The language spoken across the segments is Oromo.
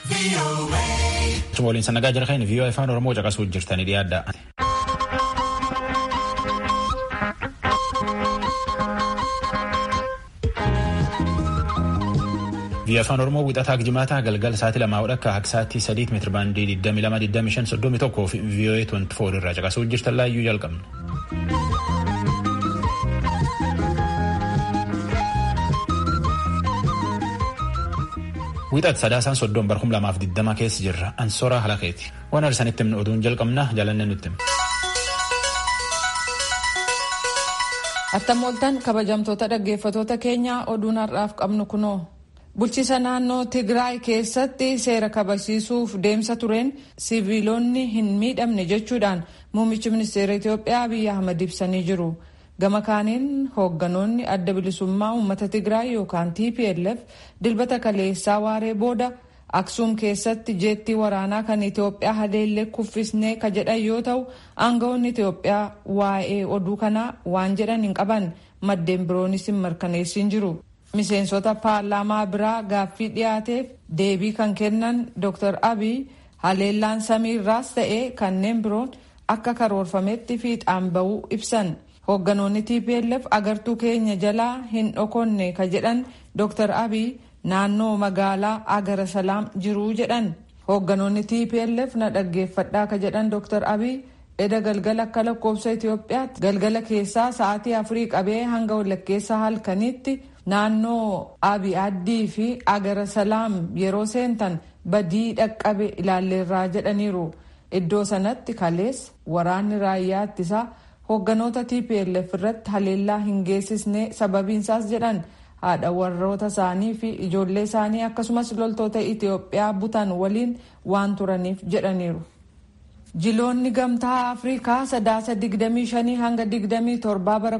waliin sannagaa jira kan viiyoo afaan oromoo caqasuu jirtanii dhiyaadha. viiyoo afaan oromoo wixataa jimaataa galgala sa'aatii lamaa hodhakka akka sa'aatii sadiit meetira baandii 22,25,31 fi viiyoo 24 irraa caqasuu jirtan laayyuu jalqabna. Wixaati sadaasaan soddon barhum lamaaf diddama keessa jirra. Ansooraa halakeeti. Waan arsanitti himnu oduun jalqabna jaalanne nutti hima. Attam kabajamtoota dhaggeeffatoota keenya oduun har'aaf qabnu kunoo. Bulchiisa naannoo Tigraay keessatti seera kabachiisuuf deemsa tureen siviilonni hin miidhamne jechuudhaan muummichi ministeera Itoophiyaa Abiyyi Ahmad ibsanii jiru. gama kaaniin hoogganoonni adda bilisummaa uummata tigraay yookaan tplf dilbata kaleessaa waaree booda aksuum keessatti jeettii waraanaa kan itiyoophiyaa haleellee kuffisnee ka jedhan yoo ta'u aangawoonni itiyoophiyaa waa'ee oduu kanaa waan jedhan hin qaban maddeen biroonis hin mirkaneessin jiru miseensota paarlaamaa biraa gaaffii dhiyaateef deebii kan kennan dr abiy haleellaan samiirraas ta'ee kanneen biroon akka karoorfametti fiixaan ba'uu ibsan. hoogganoonni tplf agartuu keenya jalaa hin dhokonne ka jedhan dr abiy naannoo magaalaa agara salaam jiruu jedhan hoogganoonni tplf na dhaggeeffadhaa ka jedhan dr abiy eda galgala akka lakkoofsa itiyoophiyaatti galgala keessaa sa'aatii afurii qabee hanga walakkeessa halkanitti naannoo abi addii fi agara salaam yeroo seentan badii dhaqqabe ilaalleerraa jedhaniiru iddoo sanatti kalees waraanni raayyaa ittisaa hoogganoota tplf irratti haleellaa hin geessisne sababiinsaas jedhan haadha warroota isaanii fi ijoollee isaanii akkasumas loltoota itiyoophiyaa butan waliin waan turaniif jedhaniiru. jiloonni gamtaa afrikaa sadaasa 25 hanga 27 bara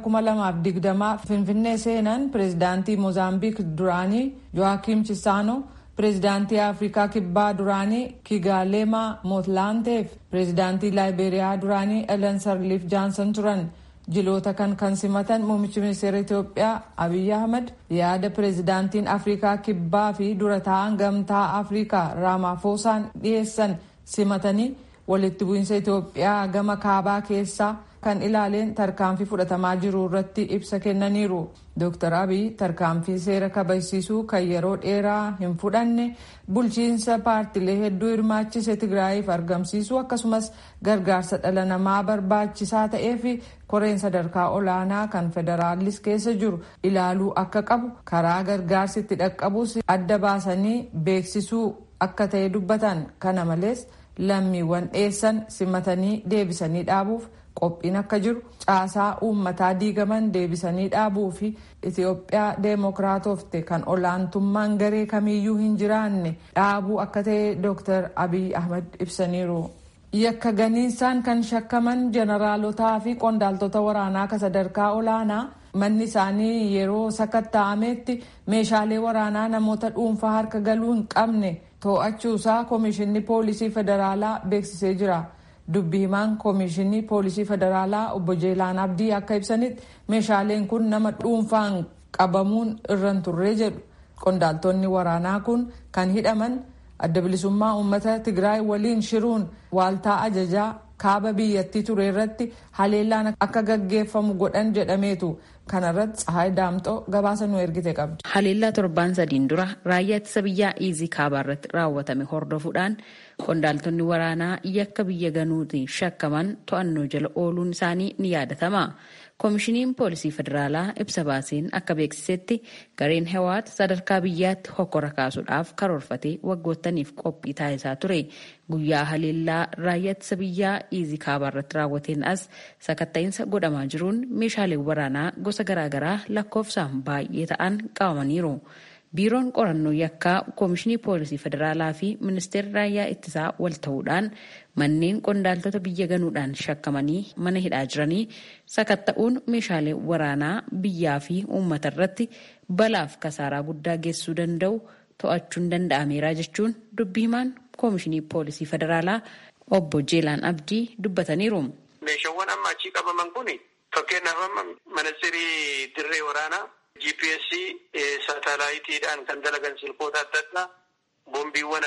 2020 finfinnee seenan pireezidaantii moozaambiik duraanii jo'aakiim chisaanoo pireezidaantii afrikaa kibbaa duraanii kigaaleemaa mootlaanteef pireezidaantii laayibeeriyaa duraanii elen sarliif jaansan turan jiloota kan kan simatan muummichi ministeera itiyoophiyaa abiy ahmad yaada pireezidaantiin afrikaa kibbaa fi dura taa'an gamtaa afrikaa raamafoosaan dhiyeessan simatanii walitti bu'iinsa itiyoophiyaa gama kaabaa keessaa kan ilaaleen tarkaanfii fudhatamaa jiru irratti ibsa kennaniiru dr abiy tarkaanfii seera kabachiisuu kan yeroo dheeraa hin fudhanne bulchiinsa paartilee hedduu hirmaachise tigraayiif argamsiisuu akkasumas gargaarsa dhala namaa barbaachisaa ta'ee fi koreen sadarkaa olaanaa kan federaalis keessa jiru ilaaluu akka qabu karaa gargaarsi itti dhaqqabus adda baasanii beeksisuu akka ta'e dubbatan kana malees lammiiwwan dhiyeessan simatanii deebisanii dhaabuuf qophiin akka jiru caasaa uummataa diigaman deebisanii dhaabuu fi itiyoophiyaa deemokiraatofte kan olaantummaan garee kamiyyuu hin jiraanne dhaabuu akka ta'e dr abiy ahmad ibsaniiru. yakka ganiinsaan kan shakkaman jeneraalotaa fi qondaaltota waraanaa ka sadarkaa olaanaa manni isaanii yeroo sakatta'ametti meeshaalee waraanaa namoota dhuunfaa harka galuu hin qabne to'achuusaa koomishinni poolisii federaalaa beeksisee jira. dubbi himaan koomishinii poolisii federaalaa obbo jeelaan abdii akka ibsanitti meeshaaleen kun nama dhuunfaan qabamuun irra hin turre jedhu qondaaltonni waraanaa kun kan hidhaman adda bilisummaa uummata tigraay waliin shiruun waaltaa ajajaa kaaba biyyattii ture irratti haleellaan akka gaggeeffamu godhan jedhameetu kanarratti tsahaay daamxoo gabaasa nu ergite qabdi. haleellaa torbaan sadiin dura raayyaa ittisa biyyaa iizii kaabaa irratti raawwatame hordofuudhaan qondaaltonni waraanaa yakka biyya ganuutiin shakkaman to'annoo jala ooluun isaanii ni yaadatama. koomishiniin poolisii federaalaa ibsa baaseen akka beeksisetti gareen hewaat sadarkaa biyyaatti hokkora kaasuudhaaf karoorfatee waggoottaniif qophii taasisaa ture guyyaa haleellaa raayyaa ittisa biyyaa iizii kaabaa irratti raawwateen as sakatta'iinsa godhamaa jiruun meeshaaleen waraanaa gosa garaagaraa lakkoofsaan baay'ee ta'an qabamaniiru. biiroon qorannoo yakkaa koomishinii poolisii federaalaa fi ministeerri raayyaa ittisaa wal ta'uudhaan manneen qondaaltota biyya ganuudhaan shakkamanii mana hidhaa jiranii sakatta'uun meeshaalee waraanaa biyyaa fi uummata irratti balaaf kasaaraa guddaa geessuu danda'u to'achuun danda'ameera jechuun dubbii himaan koomishinii poolisii federaalaa obbo Jeelaan Abdii dubbataniiru. Meeshaawwan amma achii qabaman kun fakkeenyaaf amma ministeerii dirree waraanaa GPS saatalaayitiidhaan kan dalagan silkoota adda addaa boombiiwwan adda addaa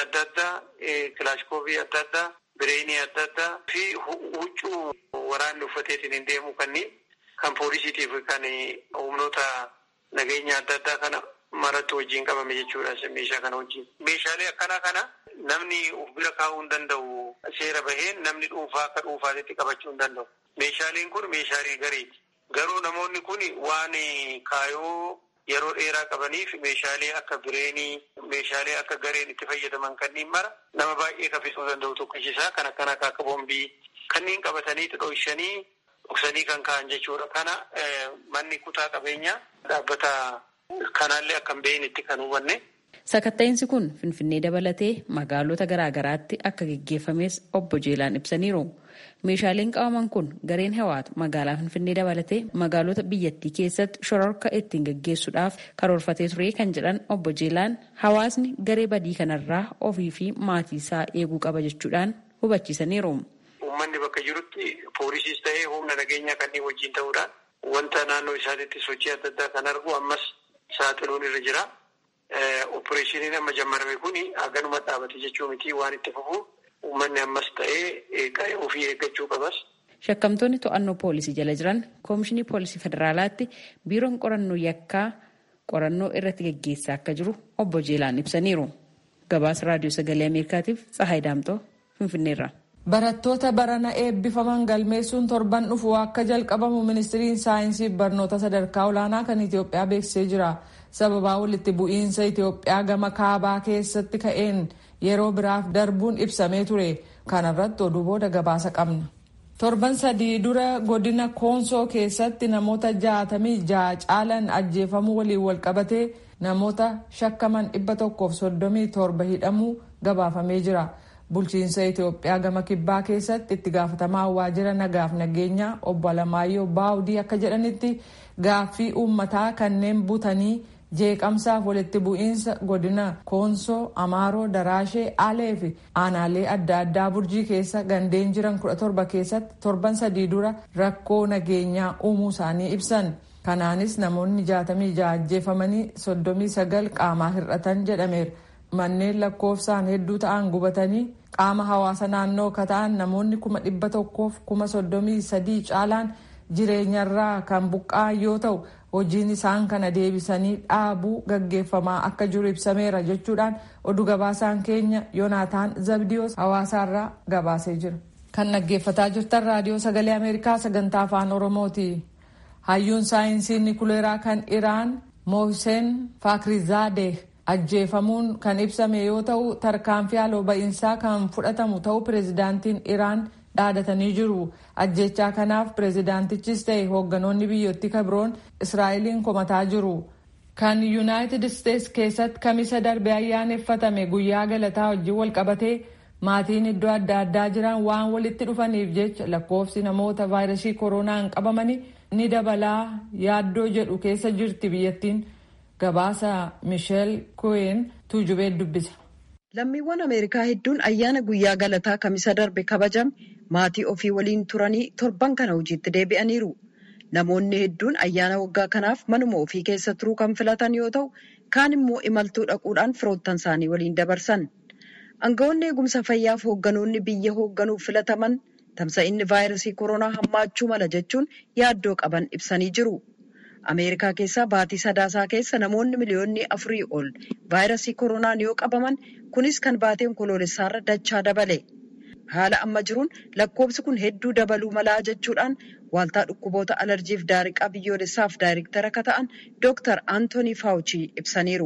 addaa, kilaashkoobii adda addaa, bireenii adda addaa fi huccuu waraanni uffateetiin hin deemu kanneen kan poolisiitiif kan humnoota nageenya adda addaa kana maratti wajjin qabame jechuudha meeshaa kana wajjin. Meeshaalee akkanaa kana namni of bira kaa'uu hin danda'u seera baheen namni dhuunfaa akka dhuunfaatti qabachuu hin danda'u. Meeshaaleen kun meeshaalee gareeti. Garuu namoonni kun waan kaayoo yeroo dheeraa qabaniif meeshaalee akka bireenii meeshaalee akka gareen itti fayyadaman kanneen mara nama baay'ee kaffisuu danda'u tokkichisaa kan akkana akka boombii kanneen qabatanii dhohishanii dhoksanii kan ka'an jechuudha. Kana manni kutaa qabeenyaa dhaabbata kanaallee akka hin beeknetti kan hubanne. Sakatta'insi kun Finfinnee dabalatee magaalota garaa garaatti akka geggeeffames obbo Jeelaan ibsaniiru. Meeshaaleen qabaman kun gareen hawaatu magaalaa Finfinnee dabalatee magaalota biyyattii keessatti shororka ittiin geggeessuudhaaf karoorfatee ture kan jedhan obbo Jeelaan hawaasni garee badii kanarraa ofii fi maatii isaa eeguu qaba jechuudhaan hubachiisaniiru. Uummanni bakka jirutti poolisiis ta'ee humna nageenyaa kanneen wajjin ta'uudhaan wanta naannoo isaatiitti sochii adda addaa kan argu ammas saaxiluun irra jira. Opereeshiniin amma jammarame kun haganuma dhaabate jechuu miti waan itti fufu uummanni ammas ta'ee ofii eeggachuu qabas. Shakkamtoonni to'annoo poolisii jala jiran koomishinii poolisii federaalaatti biiroon qorannoo yakkaa qorannoo irratti geggeessaa akka jiru obbo Jeelaan ibsaniiru. Gabaasa raadiyoo sagalee Ameerikaatiif Tsahaay Daamtoo Finfinneerra. Barattoota barana eebbifaman galmeessuun torban dhufu akka jalqabamu ministiriin saayinsii barnoota sadarkaa olaanaa kan Itoophiyaa beeksisee jira. Sababaa walitti bu'iinsa Itoophiyaa gama kaabaa keessatti ka'een yeroo biraaf darbuun ibsamee ture. Kanarratti oduu booda gabaasa qabna. Torban sadii dura godina Koonsoo keessatti namoota jaatamii ja'a caalan ajjeefamuu waliin walqabatee namoota shakkaman dhibba tokkoof soddomii torba hidhamuu gabaafamee jira. Bulchiinsa Itoophiyaa gama kibbaa keessatti itti gaafatamaa waajjira nagaaf nageenyaa obbo Alamaayyoo Baawudii akka jedhanitti gaaffii uummataa kanneen butanii jeeqamsaaf walitti bu'iinsa godina koonsoo amaaroo daraashee alee fi aanaalee adda addaa burjii keessa gandeen jiran kudha torba keessatti torban sadii dura rakkoo nageenyaa uumuu isaanii ibsan kanaanis namoonni jaatamii ja'a ajjeefamanii soddomii sagal qaamaa hir'atan jedhameera manneen lakkoofsaan hedduu ta'an gubatanii qaama hawaasa naannoo ka ta'an namoonni kuma dhibba tokkoof kuma soddomii sadii caalaan jireenyarraa kan buqqa'an yoo ta'u hojiin isaan kana deebisanii dhaabuu gaggeeffamaa akka jiru ibsameera jechuudhaan oduu gabaasaan keenya yoonaataan zabdiyoos hawaasaarraa gabaasee jira. kan dhaggeeffataa jirtan raadiyoo sagalee ameerikaa sagantaa afaan oromooti. hayyuun saayinsii nikuleeraa kan iraan mohsen faakrizaadeh ajjeefamuun kan ibsame yoo ta'u tarkaanfii haaloo ba'iinsaa kan fudhatamu ta'uu pireezidaantiin iraan dhaadatanii jiru ajjechaa kanaaf pireezidaantichis ta'e hoogganoonni biyyattii kabroon israa'eliin komataa jiru kan yuunaayitid isteets keessatti kamisa darbe ayyaaneffatame guyyaa galataa wajjin walqabatee maatiin iddoo adda addaa jiran waan walitti dhufaniif jecha lakkoofsi namoota vaayirasii koronaan qabamanii ni dabalaa yaaddoo jedhu keessa jirti biyyattiin gabaasa misheel koyen tuujubee dubbisa. Lammiiwwan Ameerikaa hedduun ayyaana guyyaa galataa kamisa darbe kabajame maatii ofii waliin turanii torban kana hojiitti deebi'aniiru. Namoonni hedduun ayyaana waggaa kanaaf manuma ofii keessa turuu kan filatan yoo ta'u, kaan immoo imaltuu dhaquudhaan firoottan isaanii waliin dabarsan. Aangawoonni eegumsa fayyaaf hoogganoonni biyya hoogganuuf filataman tamsa'inni vaayirasii koronaa hammaachuu mala jechuun yaaddoo qaban ibsanii jiru. Ameerikaa keessaa baatii sadaasaa keessa namoonni miliyoonni afurii ol vaayirasii koronaan yoo qabaman kunis kan baatii onkoloolessaarra dachaa dabale. Haala amma jiruun lakkoofsi kun hedduu dabaluu malaa jechuudhaan waaltaa dhukkuboota alarjiif daariqaa biyyoolessaaf daariktara akka ta'an Dr. Anthony Fauci ibsaniiru.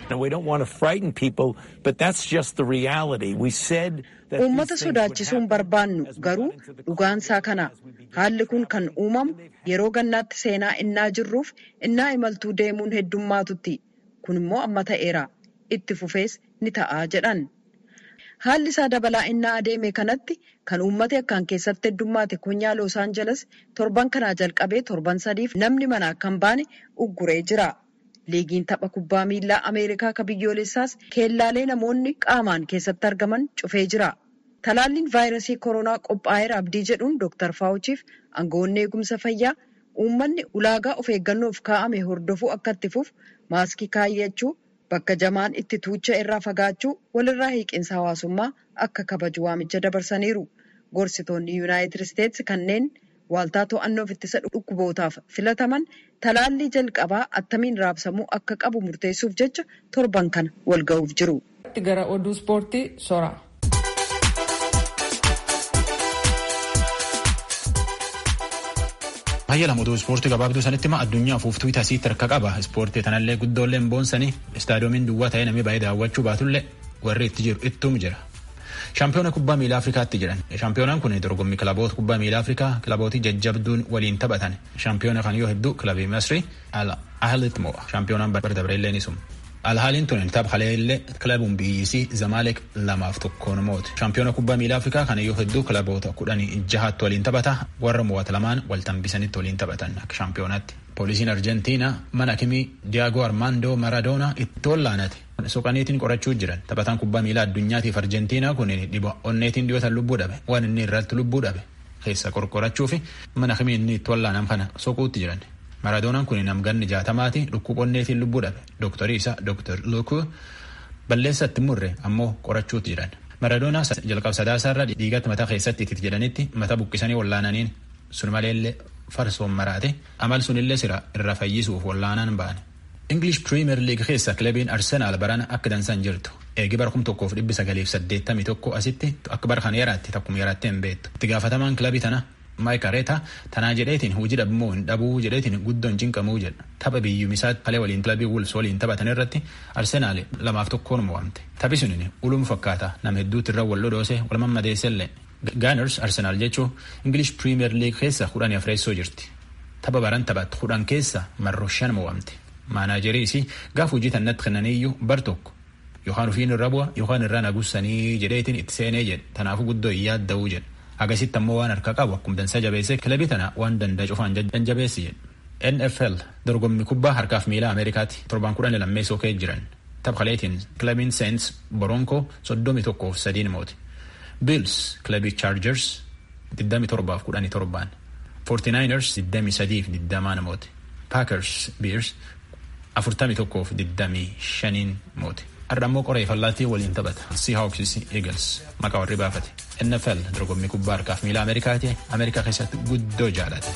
Uummata sodaachisuun barbaannu garuu dhugaansaa kana haalli kun kan uumamu yeroo gannaatti seenaa innaa jirruuf innaa imaltuu deemuun heddummaatutti kun immoo amma ta'eera itti fufees ni ta'aa jedhan. Haalli isaa dabalaa innaa adeeme kanatti kan uummati akkaan keessatti heddummaate konyaa Los Angeles torban kanaa jalqabee torban sadiif namni mana akka hin baane ugguree jira. Liigiin tapha kubbaa miilaa Ameerikaa ka biyyoolessaas keellaalee namoonni qaamaan keessatti argaman cufee jira. Talaalliin vaayirasii koronaa qophaa'eera abdii jedhuun Dr. Faawuchiif aangawoonni eegumsa fayyaa uummanni ulaagaa of eeggannoof kaa'ame hordofuu akka itti fufu maaskii kaayyachuu bakka jamaan itti tuucha irraa fagaachuu walirraa hiiqinsa hawaasummaa akka kabaju waamicha dabarsaniiru. Gorsitoonni Yuunaayitid Isteetsi kanneen waaltaa to'annoof ittisa dhukkubootaaf filataman talaallii jalqabaa attamiin raabsamuu akka qabu murteessuuf jecha torban kana wal ga'uuf jiru. Gara oduu ispoortii sora. Baay'ee lamatu ispoortii gabaabduu sanitti hima addunyaa fuuftuu tasiitti harka qaba. Ispoortii kanallee guddoolleen boonsanii istaadiyoomiin duwwaa ta'ee namni baay'ee daawwachuu baatullee warri itti jiru ittuum jira. Shaampiyoona kubbaa miilaa Afrikaatti jedhan. Shaampiyoonaan kun dorgommii kilaboota kubbaa miilaa Afrikaa kilabootii jajjabduun waliin taphatan. Shaampiyoona kan yoo hedduu kilabii Masrii Al Ahlit mo'a. Shaampiyoonaan bara dabareellee ni suma. Alhaaliin tun tapha haleellee kilabuun biyyisii Zamalek lamaaf tokkoon mooti. Shaampiyoona kubbaa miilaa Afrikaa kana yoo hedduu kilaboota kudhanii jahaatti waliin taphata. Warra mo'ata lamaan wal tambisanitti waliin taphatan akka shaampiyoonatti. Poolisiin Arjentiinaa mana kimii Diyaagoo Armaandoo Maradoonaa itti wallaanate. Soqaniitiin qorachuu jiran taphataan kubbaa miilaa addunyaatiif Arjentiinaa kun dhiba onneetiin dhiyootan lubbuu dhabe waan inni irratti lubbuu dhabe keessa qorqorachuu fi mana kimii inni itti wallaanam kana soquutti jiran. Maradoonaan kun namganni jaatamaati dhukkub onneetiin lubbuu dhabe dooktarii isaa dooktar Luukuu balleessatti murre ammoo qorachuutti jiran. Maradoonaa jalqab sadaasaarra dhiigatti mataa keessatti itti jedhanitti mata buqqisanii wallaananiin sun maleellee farsoon maraate amal sunillee sira irra fayyisuuf wallaanaan ba'an. English Premier League keessa kilabiin Arsenaal barana akka dansan jirtu. Eegi bara kum tokkoof dhibbi sagaliif saddeettamii tokko asitti akka bara kana yaraatti takkuma yaraatte hin beektu. Itti gaafatamaan kilabii tana Maayik Areeta tanaa jedheetiin hojii dhabmoo hin dhabuu jedheetiin guddoon cinqamuu jedha. Tapha biyyuumisaatti palee waliin kilabii Wolves waliin taphatan irratti Arsenaal lamaaf tokkoon mo'amte. Taphi sunin ulum fakkaata nama hedduutti irra wal dhodhoose wal mammadeessellee. Gunners Arsenaal jechuun English Premier League keessa kudhanii afreessoo jirti. Tapha baran taphattu kudhan keessa marroo shan mo'amte. Maanaajeriisi gaafa hojii tannatti kennaniiyyuu bar tokko yookaan ofiin irra bu'a yookaan irra nagussanii jedheetiin itti seenee jedhe tanaafuu guddoo hin yaadda'uu jedhe agasitti ammoo waan harka qabu akkuma dansa jabeessee kilabii tana waan danda'a cufaan jabeessi jedhe. NFL dorgommii kubbaa harkaaf miilaa Ameerikaatti torban kudhan lammeessoo ka'ee jiran tapha kaleetiin kilabiin Saints Boronkoo soddomii tokkoof sadiin mooti. Bills kilabii Chargers digdami torbaaf kudhanii torbaan. 49ers digdami sadiif digdamaan mooti. Packers Bears afurtamii tokkoof digdamii shaniin mooti. Har'a ammoo qoree fallaattii waliin taphata. Seahawks Eagles maqaa warri baafate. NFL dorgommii kubbaa harkaaf miilaa Ameerikaati. Ameerikaa keessatti guddoo jaalate.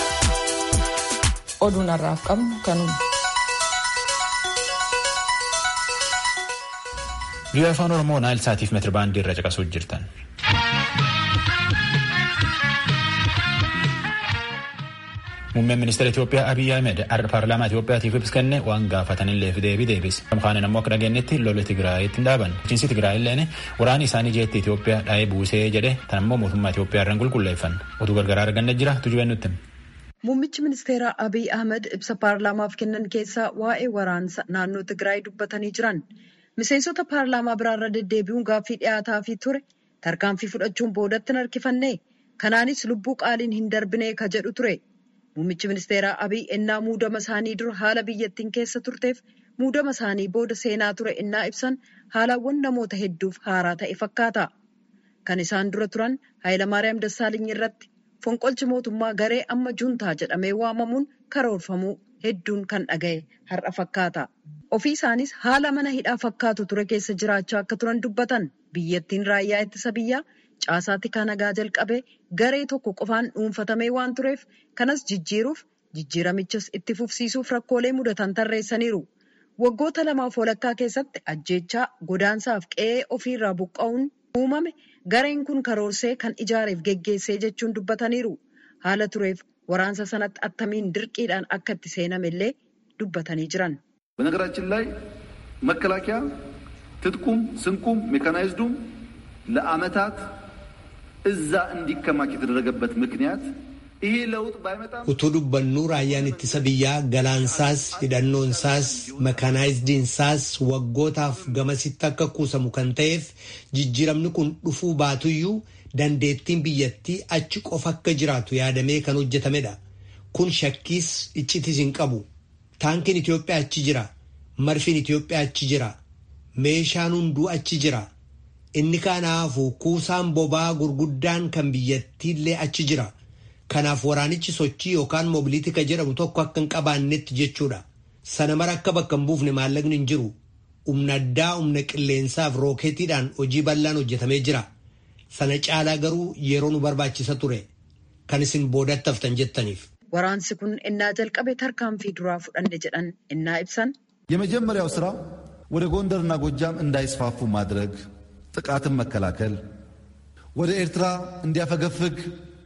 Oduun har'aaf qabnu kanuma. Biyya afaan Oromoo Naayil Saatiif meetira baandii irra caqasuuf jirtan. Muummeen ministeera Itoophiyaa Abiyyi Ahmed har'a paarlaamaa Itoophiyaatiif ibsa kenne waan gaafatanillee deebii deebise. Kamkaanin ammoo akka dhageenyetti lolli Tigraayitti hin dhaaban. Bulchiinsi Tigraayilleen waraani isaanii jeetti Itoophiyaa dhaa'ee buusee jedhe tan ammoo mootummaa Itoophiyaa irraan qulqulleeffan. Oduu gargaraa arganne jira tujubeen nutti. Muummichi ministeeraa Abiyyi Ahmed ibsa paarlaamaaf kennan keessaa waa'ee waraansa naannoo Tigraay dubbatanii jiran. Miseensota paarlaamaa biraarra deddeebi'uun gaaffii dhiyaataafii ture tarkaanfii fudhachuun boodatti hin harkifanne. Kanaanis lubbuu qaaliin hin darbine ka jedhu ture. Muummichi ministeeraa Abiyyi ennaa muudama isaanii dura haala biyyattiin keessa turteef muudama isaanii booda seenaa ture ennaa ibsan haalawwan namoota hedduuf haaraa ta'e fakkaata. Kan isaan dura turan Hayilamaariyaam Dassaaliny irratti fonqolchi mootummaa garee amma juntaa jedhamee waamamuun karoorfamuu hedduun kan dhaga'e har'a fakkaata. Ofii isaanis haala mana hidhaa fakkaatu ture keessa jiraachaa akka turan dubbatan biyyattiin raayyaa ittisa biyyaa caasaatti kan nagaa jalqabee garee tokko qofaan dhuunfatamee waan tureef kanas jijjiiruuf jijjiiramichas itti fufsiisuuf rakkoolee mudatan tarreessaniiru. Waggoota lamaaf walakkaa keessatti ajjeechaa godaansaaf qe'ee ofiirraa buqqa'uun uumame gareen kun karoorsee kan ijaareef geggeessee jechuun dubbataniiru. Haala tureef waraansa sanatti attamiin dirqiidhaan akka itti seename illee dubbatanii jiran. በነገራችን ላይ መከላከያ ትጥቁም ስንቁም ሜካናይዝዱም ለዓመታት እዛ እንዲከማች የተደረገበት ምክንያት ይሄ ለውጥ ባይመጣም utuu dubbannuu raayyaan ittisa biyyaa galaansaas hidhannoonsaas makaanaayizdiinsaas waggootaaf gamasitti akka kuusamu kan ta'eef jijjiiramni kun dhufuu baatuyyuu dandeettiin biyyattii achi qofa akka jiraatu yaadamee kan hojjetamedha. Kun shakkiis iccitis hin qabu. Taankiin Itoophiyaa achi jira. Marfiin Itoophiyaa achi jira. Meeshaan hunduu achi jira. Inni kanaafu kuusaan bobaa gurguddaan kan biyyattiillee achi jira. Kanaaf waraanichi sochii yookaan moobiliitika jedhamu tokko akka hin qabaannetti jechuudha. Sana mara akka bakka hin buufne maallaqni hin jiru. humna addaa humna qilleensaaf rookeetiidhaan hojii bal'aan hojjetamee jira. Sana caalaa garuu yeroo nu barbaachisa ture. Kan isin boodatti haftan jettaniif. Waraansi kun innaa jalqabe tarkaanfii duraa fudhanne jedhan innaa ibsan. የመጀመሪያው ስራ ወደ ጎንደርና ጎጃም እንዳይስፋፉ ማድረግ፣ ጥቃትን መከላከል፣ ወደ ኤርትራ እንዲያፈገፍግ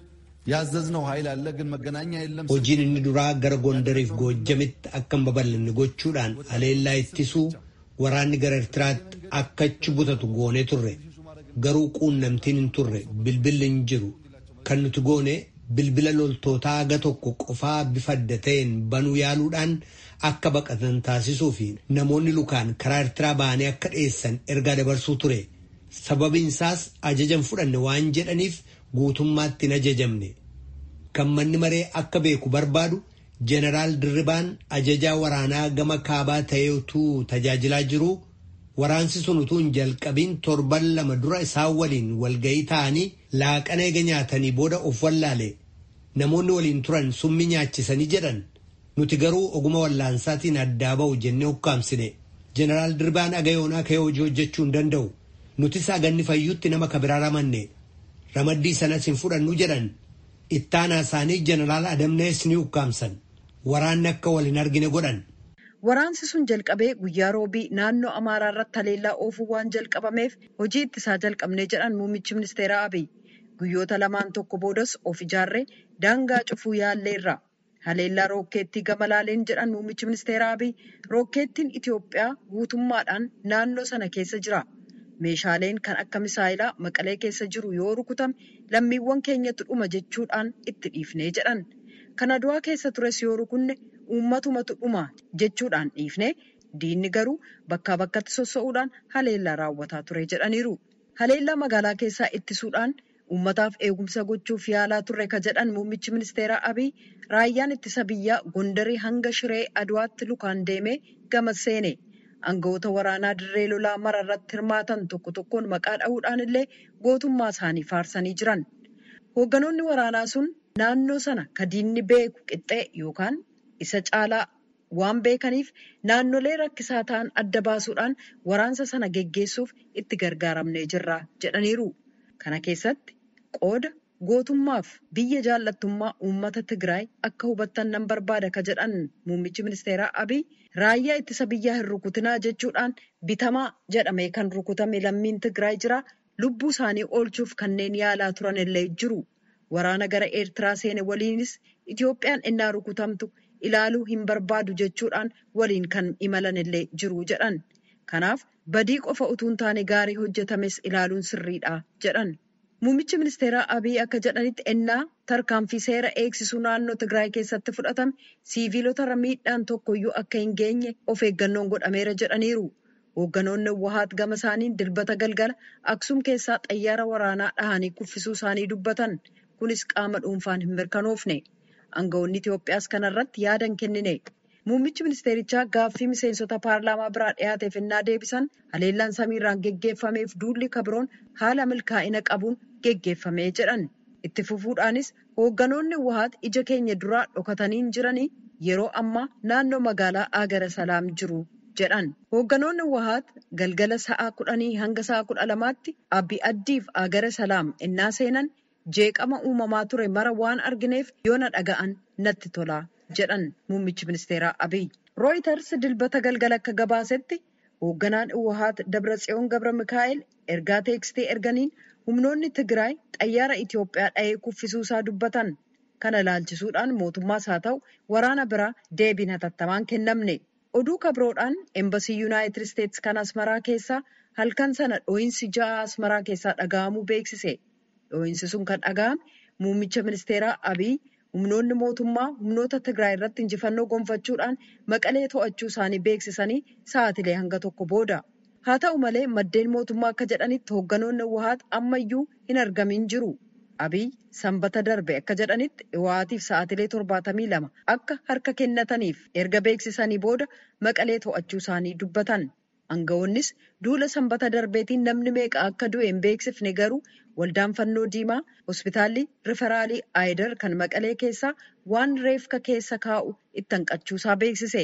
ያዘዝነው ኃይል አለ፣ ግን መገናኛ የለም። Hojiin inni duraa gara Gondariif Goojjamitti akka hin babal'anne gochuudhaan haleellaa ittisuu waraanni gara Eertiraatti akka achi butatu goonee turre. Garuu quunnamtiin hin turre bilbilli hin jiru. Kan nuti goone bilbila loltootaa haga tokko qofaa bifa adda ta'een banuu yaaluudhaan akka baqatan taasisuu fi namoonni lukaan karaa Eertiraa ba'anii akka dhiyeessan ergaa dabarsuu ture. Sababiin isaas ajajan fudhanne waan jedhaniif guutummaatti hin ajajamne. Kan manni maree akka beeku barbaadu Jeneraal Dirribaan ajajaa waraanaa gama kaabaa ta'ee utuu tajaajilaa jiruu waraansi sun utuu hin jalqabiin torban lama dura isaan waliin walga'ii ta'anii laaqana eega nyaatanii booda of wallaale. Namoonni waliin turan summi nyaachisanii jedhan. Nuti garuu oguma wallaansaatiin addaa ba'u jennee ukkaamsine. Jeneraal Dirribaan agayoonaa ka'ee hojii hojjechuu hin danda'u. Nutis aganni fayyuutti nama kabiraa ramanne. Ramaddii sanas hin fudhannu jedhan. Ittaanaa isaanii jeneraal Adamnees ni ukkaamsan. Waraanni akka wal hin argine godhan. Waraansi sun jalqabee guyyaa roobii naannoo Amaaraa irratti haleellaa oofuu waan jalqabameef hojii ittisaa jalqabnee jedhan muummichi ministeeraa Abiy. Guyyoota lamaan tokko boodas of ijaarree daangaa cufuu yaalleerra. Haleellaa rookeettii gama laaleen jedhan muummichi ministeeraa Abiy rookeettiin Itoophiyaa guutummaadhaan naannoo sana keessa jira. Meeshaaleen kan akka misaayilaa maqalee keessa jiru yoo rukutame lammiiwwan keenyatti dhuma jechuudhaan itti dhiifnee jedhan. Kan Adwaa keessa tures yoo rukunne uummatumatu dhuma jechuudhaan dhiifne diinni garuu bakkaa bakkatti sossa'uudhaan haleellaa raawwataa ture jedhaniiru. Haleellaa magaalaa keessaa ittisuudhaan uummataaf eegumsa gochuuf yaalaa turre ka jedhan muummichi ministeeraa Abiy raayyaan ittisa biyyaa Gondarii hanga Shiree Adwaatti lukaan deemee gama seene. Aangawoota waraanaa dirree lolaa mara irratti hirmaatan tokko tokkoon maqaa dha'uudhaan illee gootummaa isaanii faarsanii jiran. Hoogganoonni waraanaa sun naannoo sana ka diinni beeku qixxee yookaan isa caalaa waan beekaniif naannolee rakkisaa ta'an adda baasuudhaan waraansa sana geggeessuuf itti gargaaramnee jirra jedhaniiru. Kana keessatti qooda gootummaaf biyya jaallattummaa uummata Tigraay akka hubattan nan barbaada ka jedhan muummichi ministeeraa Abiy raayyaa ittisa biyyaa hin rukutinaa jechuudhaan bitamaa jedhamee kan rukutame lammiin Tigraay jira lubbuu isaanii oolchuuf kanneen yaalaa turan illee jiru. Waraana gara Eertiraa seene waliinis Itoophiyaan innaa rukutamtu ilaaluu hin barbaadu jechuudhaan waliin kan imalan illee jiru jedhan. Kanaaf badii qofa utuu hin taane gaarii hojjetames ilaaluun sirriidha jedhan. Muummichi ministeeraa Abiy akka jedhanitti ennaa tarkaanfii seera eegsisuu naannoo Tigraay keessatti fudhatame siiviilota miidhaan tokkoyyuu akka hin geenye of eeggannoon godhameera jedhaniiru. Hoogganoonni Wahaat gama isaaniin dilbata galgala Aksum keessaa xayyaara waraanaa dhahanii kuffisuu isaanii dubbatan. Kunis qaama dhuunfaan hin mirkanoofne. Aangawoonni Itoophiyaas kanarratti yaada hin kennine. Muummichi ministeerichaa gaaffii miseensota paarlaamaa biraa dhiyaateef ennaa deebisan haleellaan samiirraan geggeeffameef duulli kabiroon haala milkaa'ina qabuun geggeeffamee jedhan. Itti fufuudhaanis hoogganoonni Wahaat ija keenya duraa dhokatanii jiranii yeroo ammaa naannoo magaalaa Agara Salaam jiru jedhan. Hoogganoonni Wahaat galgala sa'aa kudhanii hanga sa'aa kudha lamaatti abbi addiif Agara Salaam ennaa seenan jeeqama uumamaa ture mara waan argineef yoo na dhaga'an natti tola jedhan muummichi ministeeraa Abiy. Rooyiters dilbata galgala akka gabaasetti hoogganaan Wahaat Dabratsiyoon Gabra Mikaa'el ergaa teeksitee erganiin humnoonni Tigraay xayyaara Itoophiyaa dha'ee kuffisuusaa dubbatan. Kana ilaalchisuudhaan mootummaas haa ta'u waraana biraa deebiin hatattamaan kennamne. Oduu kabroodhaan embasii Yuunaayitid Isteetsi kan Asmaraa keessaa halkan sana dhooyinsi ja'a Asmaraa keessaa dhaga'amuu beeksise. Dhooyinsi sun kan dhaga'ame muummicha ministeeraa Abiy humnoonni mootummaa humnoota Tigraay irratti injifannoo gonfachuudhaan maqalee to'achuu isaanii beeksisanii sa'aatilee hanga tokko booda. Haa ta'u malee maddeen mootummaa akka jedhanitti hoogganoonni Wahaat ammayyuu hin argamin jiru. Abiy sanbata darbe akka jedhanitti Wahaatiif sa'aatilee torbaatamii lama akka harka kennataniif erga beeksisanii booda maqalee to'achuu isaanii dubbatan. Aangawoonnis duula sanbata darbeetiin namni meeqa akka du'e hin beeksifne garuu waldaan fannoo diimaa hospitaalli riferaalii Aayidar kan maqalee keessaa waan reefka keessa kaa'u itti hanqachuusaa beeksise.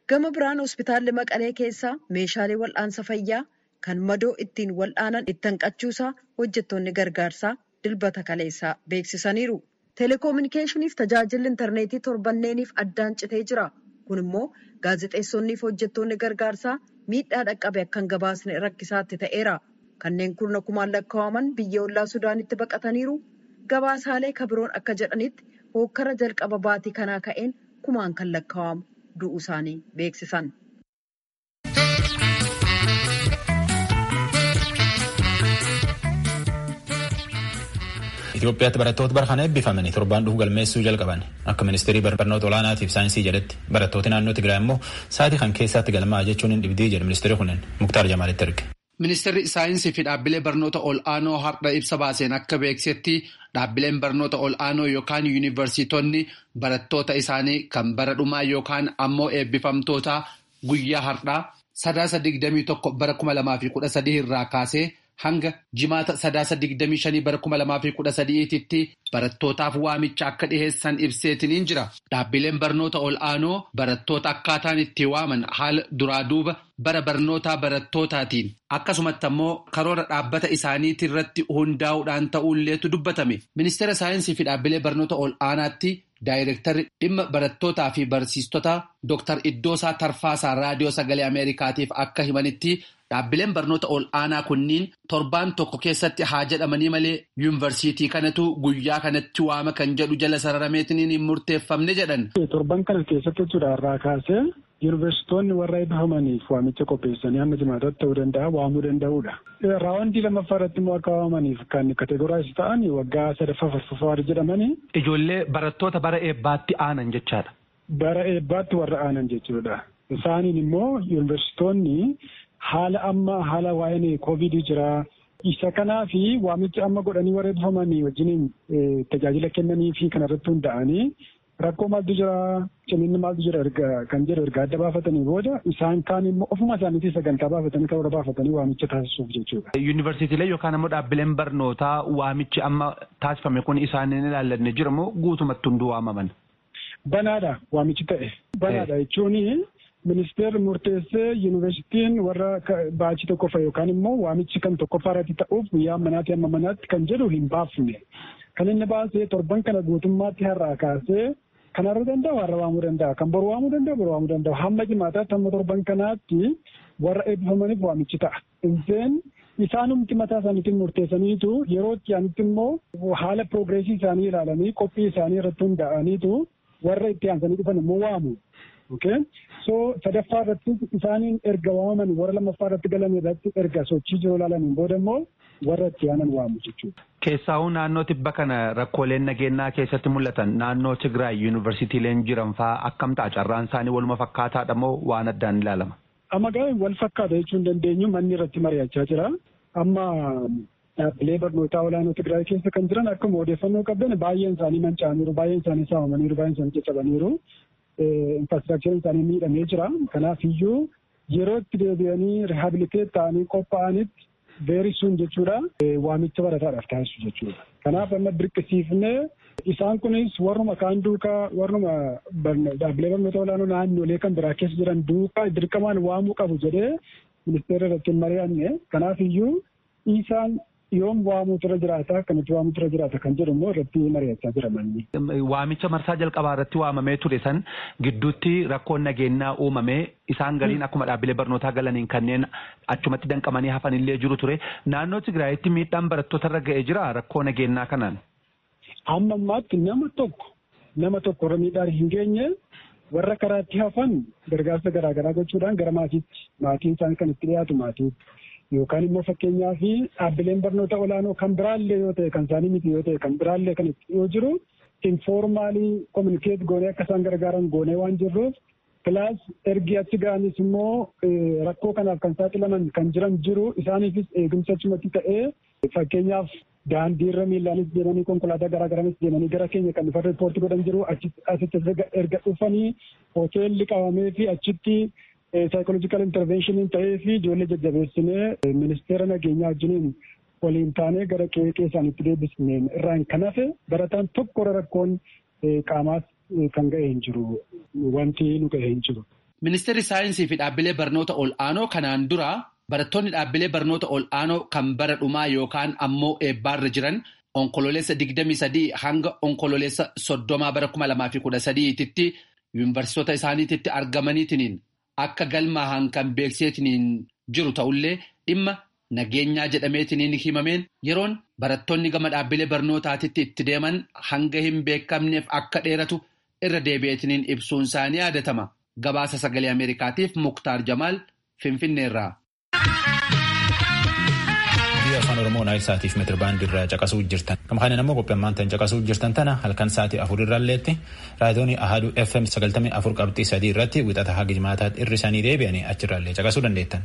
Gama biraan hospitaalli Maqalee keessaa meeshaalee wal'aansa fayyaa kan madoo ittiin wal'aanan itti hanqachuusaa hojjettoonni gargaarsaa dilbata kaleessaa beeksisaniiru. Teleekoominikeeshiniif tajaajilli intarneetii torbanneeniif addaan citee jira. Kun immoo gaazexeessonniif hojjettoonni gargaarsaa miidhaa dhaqqabe akka hin gabaasne rakkisaatti ta'eera. Kanneen kurna kumaan lakkaa'aman biyya ollaa Sudaanitti baqataniiru. Gabaasaalee kabiroon akka jedhanitti hookkara jalqaba baatii kanaa ka'een kumaan kan lakkaa'amu du'uu isaanii beeksisan. Itoophiyaatti barattoota bara kana eebbifamanii torbaan dhufu galmeessuu jalqaban akka ministeerii barnoota olaanaatiif saayinsii jedhetti barattooti naannoo Tigraay immoo sa'aatii kan keessatti galmaa jechuun hin dhibdii jedhe ministeerri kunneen Muktaar Jamaalitti erge. Ministeerri saayinsii fi dhaabbilee barnoota ol'aanoo har'a ibsa baaseen akka beeksetti dhaabbileen barnoota ol'aanoo yookaan yuunivarsiitonni barattoota isaanii kan bara dhumaa yookaan ammoo eebbifamtoota guyyaa har'aa sadaasa digdamii tokko bara kuma lamaa fi kudha sadii irraa kaasee hanga jimaata sadaasa digdamii shanii bara kuma lamaa fi kudha sadiititti barattootaaf waamicha akka dhiheessan ibseetiniin jira. Dhaabbileen barnoota ol'aanoo barattoota akkaataan itti waaman haala duraa duuba bara barnootaa barattootatiin akkasumatti ammoo karoora dhaabbata isaaniitii irratti hundaa'uudhaan ta'uulleetu dubbatame. Ministeera saayinsii fi dhaabbilee barnoota ol'aanaatti daayirektarri dhimma barattootaa fi barsiistota Dr. Iddoosaa Tarfaasaa raadiyoo sagalee Ameerikaatiif akka himanitti dhaabbileen barnoota ol'aanaa kunniin torbaan tokko keessatti haa jedhamanii malee yuunivarsiitii kanatu guyyaa kanatti waama kan jedhu jala sararameetiin hin murteeffamne jedhan. Torban kana keessatti jechuudha irraa kaasee yuunivarsiitonni warra eebbifamaniif waamicha qopheessanii hamma jimaataatti ta'uu danda'a waamuu danda'uudha. Raawwandii lammaffaa irratti immoo akka waamaniif kan kategoraayiz ta'an waggaa sadaffaa farfaffaa jedhamanii. Ijoollee barattoota bara eebbaatti aanan jechaadha. Bara eebbaatti warra aanan jechuudha. Isaaniin immoo yuunivarsiitonni haala amma haala waa'een koovidii jira. Isa kanaa fi waamicha amma godhanii warra eebbifamanii wajjiniin tajaajila kennanii fi kanarratti hunda'anii rakkoo maaltu jira ciminni maaltu jira erga kan jedhu erga adda baafatanii booda isaan kaan immoo ofuma isaaniitii sagantaa baafatanii karoora baafatanii waamicha taasisuuf jechuudha. Yuunivarsiitiilee yookaan immoo dhaabbileen barnootaa waamichi amma taasifame kun isaaniin ilaallanne jira moo guutumatti hunduu waamaman? Banaadha waamichi ta'e. Banaadha jechuun ministeerri murteessee yuunivarsiitiin warra baachii tokkoffaa yookaan immoo waamichi kan tokkoffaa irratti ta'uuf guyyaa manaatti amma manaatti kan jedhu hin baafne. Kan inni baasee torban kana guutummaatti har'aa kaasee kan har'a danda'u har'a waamuu danda'a. Kan boru waamuu danda'u boru waamuu danda'u. Hamma jimaataatti hamma torban kanaatti warra eebbifamaniif waamichi ta'a. Inseen isaanumti mataa isaaniitiin murteessaniitu yeroo itti aanitti immoo haala piroogreesii isaanii ilaalanii qophii isaanii irratti hundaa'aniitu warra itti aansanii dhufan immoo waamu. Okay? So sadaffaa irratti isaaniin erga waamaman warra lammaffaa irratti galan irratti erga sochii jiru ilaalaniin booda immoo warra itti aanan waamu jechuudha. Keessaa'uu naannoo tibba kana rakkooleen nageenyaa keessatti mul'atan naannoo Tigraay yuunivarsiitiileen jiran fa'aa akkam ta'a carraan isaanii waluma fakkaataadha moo waan addaan ilaalama? Amma gaa wal fakkaata jechuu hin dandeenyu manni irratti mari'achaa jira. Amma dhaabbilee barnootaa olaanoo Tigraay keessa kan jiran akkuma odeeffannoo qabdan baay'een isaanii manca'aniiru, baay'een isaanii saamamaniiru, baay'een isaanii caccabaniiru. Infraastiraakchariin isaanii miidhamee jira. Kanaaf iyyuu yeroo itti deebi'anii riihabiliteet ta'anii qophaa'anitti veerii sun jechuudha waamicha barataadhaaf taasisu jechuudha. Kanaaf amma dirqisiifnee isaan kunis warruma kaan duukaa warruma dhaabbilee barnoota olaanoo naannolee kan biraa keessa jiran duukaa dirqamaan waamuu qabu jedhee ministeera irratti hin mari'anne. Kanaaf iyyuu isaan yoom waamuutu irra jiraata akkamitti waamuutu irra jiraata kan jedhu immoo irratti mari'achaa jira manni. Waamicha marsaa jalqabaa irratti waamamee ture san gidduutti rakkoon nageenyaa uumamee isaan galiin akkuma dhaabbilee barnootaa galaniin kanneen achumatti danqamanii hafan illee jiru ture. Naannoo Tigraayitti miidhaan barattoota irra ga'ee jira rakkoo nageenyaa kanaan. Amma ammaatti nama tokko nama tokko irra miidhaan hin geenye warra karaatti hafan gargaarsa garaagaraa gochuudhaan gara maatiitti maatiin isaanii kan itti dhiyaatu maatiitti. yookaan immoo fakkeenyaa fi dhaabbileen barnoota olaanoo kan biraallee yoo ta'e kan isaanii miti yoo ta'e kan biraallee kan itti yoo jiru informaalii kominikeet goonee akka isaan gargaaran goonee waan jirruuf pilaas ergi achi ga'anis immoo rakkoo kanaaf kan saaxilaman kan jiran jiru isaaniifis eegumsa achumatti ta'ee fakkeenyaaf daandiirra miillaanis deemanii konkolaataa garaagaraanis deemanii gara keenya kan dhufa riippoortii godhan jiru asitti erga dhufanii hoteelli qabamee fi achitti saayikoloojikaal intarveeshiniin ta'ee fi ijoollee jajjabeessinee ministeera nageenyaa wajjiniin waliin taanee gara qe'ee isaaniitti deebisneen irraan kan hafe barataan tokko rakkoon qaamaas kan ga'e hin jiru wanti nu ga'e hin jiru. Ministeerri saayinsii fi dhaabbilee barnoota ol'aanoo kanaan dura barattoonni dhaabbilee barnoota ol'aanoo kan bara dhumaa yookaan ammoo eebbaarra jiran onkololeessa 23 hanga onkololeessa 30 bara 2013tti yuunivarsiitota isaaniitti argamaniitiin akka galmaa'an kan beekseetiin jiru ta'ullee dhimma nageenyaa jedhameetiin himameen yeroon barattoonni gama dhaabbilee barnootaatitti itti deeman hanga hin beekamneef akka dheeratu irra deebi'eetiin ibsuun isaanii yaadatama. Gabaasa sagalee Ameerikaatiif Muktaar Jamaal Finfinneerraa. Biyya afaan Oromoo naayil saatiif meetira baandii irraa caqasuu jirtan. Gama kanaan immoo qophii ammaan ta'an caqasuu jirtan tana halkan sa'aatii afur irraalleetti raadiyoon Ahaduu FM sagaltamii afur qabxii sadii irratti wixata haga jimaataatti irri isaanii deebi'anii achirraallee caqasuu dandeettan.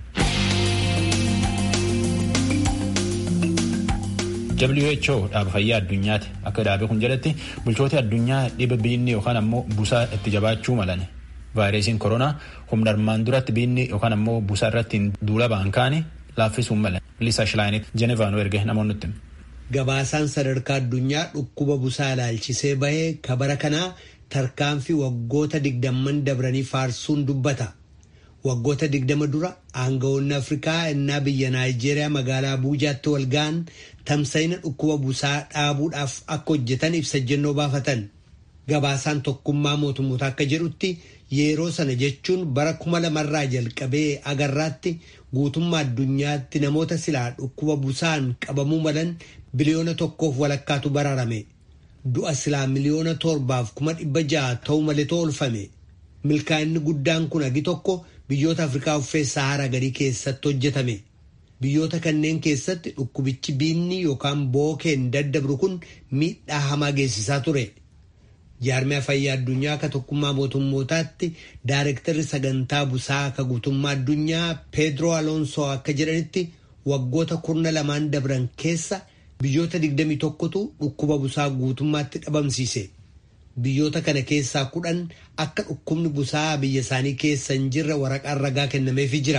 WHO dhaaba fayyaa addunyaati akka dhaabe kun jedhatti bulchooti addunyaa dhiba biinni yookaan ammoo busaa itti jabaachuu malan vaayirasiin koronaa humna armaan duratti biinni yookaan ammoo busaa irratti duula ba'an kaani laaffisuun malan liisa shilaayinitti jenevaanuu erge namoonni Gabaasaan sadarkaa addunyaa dhukkuba busaa ilaalchisee bahee kabara kanaa tarkaanfii waggoota digdamman dabranii faarsuun dubbata. Waggoota digdama dura aangawoonni Afrikaa innaa biyya Naayijeeriyaa magaalaa Abuujaatti wal ga'an tamsa'ina dhukkuba busaa dhaabuudhaaf akka hojjetan ibsa jennoo baafatan. Gabaasaan tokkummaa mootummoota akka jedhutti yeroo sana jechuun bara kuma lamarraa jalqabee agarraatti guutummaa addunyaatti namoota silaa dhukkuba busaan qabamuu malan biliyoona tokkoof walakkaatu baraarame. Du'a silaa miliyoona torbaaf kuma dhibba ja'a ta'uu maleetoo oolfame. Milkaa'inni guddaan kun agi tokko biyyoota Afrikaa uffee Saharaa gadii keessatti hojjetame. Biyyoota kanneen keessatti dhukkubichi biinni yookaan bookeen daddabru kun miidhaa hamaa geessisaa ture. Jaarmiyaa fayyaa addunyaa akka tokkummaa mootummootaatti daarektarri sagantaa busaa akka guutummaa addunyaa Pedro Alonso akka jedhanitti waggoota kurna lamaan dabran keessa biyyoota 21tu dhukkuba busaa guutummaatti dhabamsiise. Biyyoota kana keessaa kudhan akka dhukkubni busaa biyya isaanii keessa hin jirre waraqaan ragaa kennameefii jira.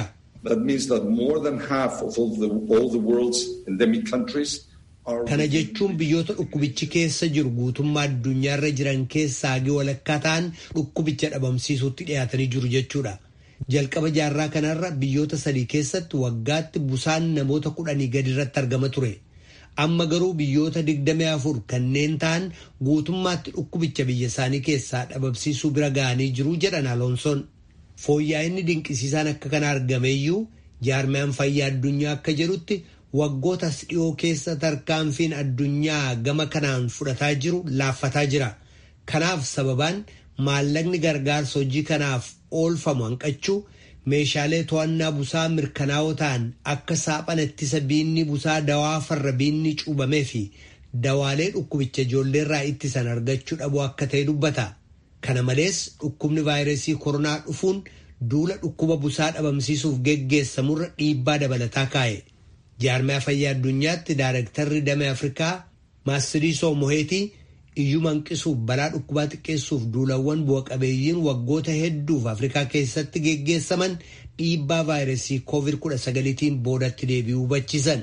Kana jechuun biyyoota dhukkubichi keessa jiru guutummaa addunyaarra jiran keessaa hagi walakkaa ta'an dhukkubicha dhabamsiisuutti dhiyaatanii jiru jechuudha. Jalqaba jaarraa kanarra biyyoota sadii keessatti waggaatti busaan namoota kudhanii gadi irratti argama ture. Amma garuu biyyoota digdamii afur kanneen ta'an guutummaatti dhukkubicha biyya isaanii keessaa dhabamsiisuu bira ga'anii jiru jedhan Aloonsoon. Fooyya'inni dinqisiisaan akka kana argameeyyuu jaarmiyaan fayyaa addunyaa akka jedhutti waggootas dhiyoo keessa tarkaanfiin addunyaa gama kanaan fudhataa jiru laaffataa jira. Kanaaf sababaan maallaqni gargaarsa hojii kanaaf oolfamu hanqachuu meeshaalee to'annaa busaa mirkanaa'oo ta'an akka saaphana ittisa biinni busaa dawaa farra biinni cuubamee fi dawaalee dhukkubicha ijoolleerraa ittisan argachuu dhabuu akka ta'e dubbata. Kana malees dhukkubni vaayirasii koronaa dhufuun duula dhukkuba busaa dhabamsiisuuf geggeessamurra dhiibbaa dabalataa kaa'e. Jaarmiyaa fayyaa addunyaatti daarektarri damee Afrikaa Maastiriisoo Moheetii iyyuu hanqisuuf balaa dhukkubaa xiqqeessuuf duulawwan bu'a qabeeyyiin waggoota hedduuf Afrikaa keessatti geggeessaman dhiibbaa vaayirasii COVID-19tiin boodatti deebi'uu hubachiisan.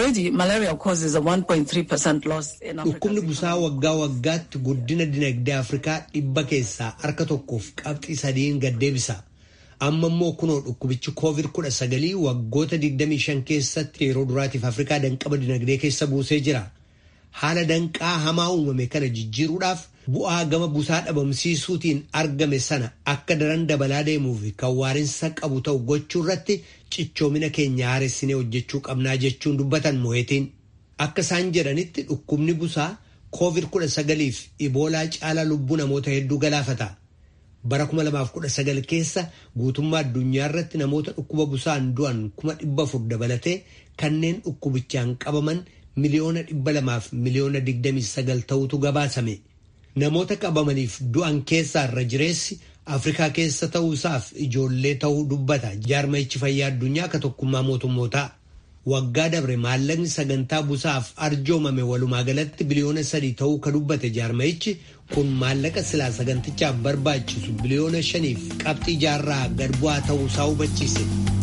Dhukkubni busaa waggaa waggaatti guddina dinagdee Afrikaa dhibba keessaa harka tokkoof qabxii sadiin gad deebisa. Amma immoo kunoo dhukkubichi COVID-19 waggoota 25 keessatti yeroo duraatiif Afrikaa danqaba dinagdee keessa buusee jira. Haala danqaa hamaa uumame kana jijjiiruudhaaf bu'aa gama busaa dhabamsiisuutiin argame sana akka daran dabalaa deemuu fi kan waarinsa qabu ta'u gochuu irratti cichoomina keenya haaressinee hojjechuu qabnaa jechuun dubbatan mo'eetiin. Akka isaan jedhanitti dhukkubni busaa COVID-19 fi iboolaa caalaa lubbuu namoota hedduu galaafata. Bara 2019 keessa guutummaa addunyaa irratti namoota dhukkuba busaan du'an 400 dabalatee kanneen dhukkubichaan qabaman miliyoona 200 fi miliyoona 29 ta'utu gabaasame. Namoota qabamaniif du'an keessaa irra jireessi Afrikaa keessa ta'uusaaf ijoollee ta'uu dubbata jaarmayichi fayyaa addunyaa akka tokkummaa mootummootaa. Waggaa dabre maallaqni sagantaa busaaf arjoomame walumaa galatti biliyoona sadii ta'uu ka dubbate jaarmayichi kun maallaqa silaa sagantichaaf barbaachisu biliyoona shaniif qabxii jaarraa gad bu'aa ta'uusaa hubachiise.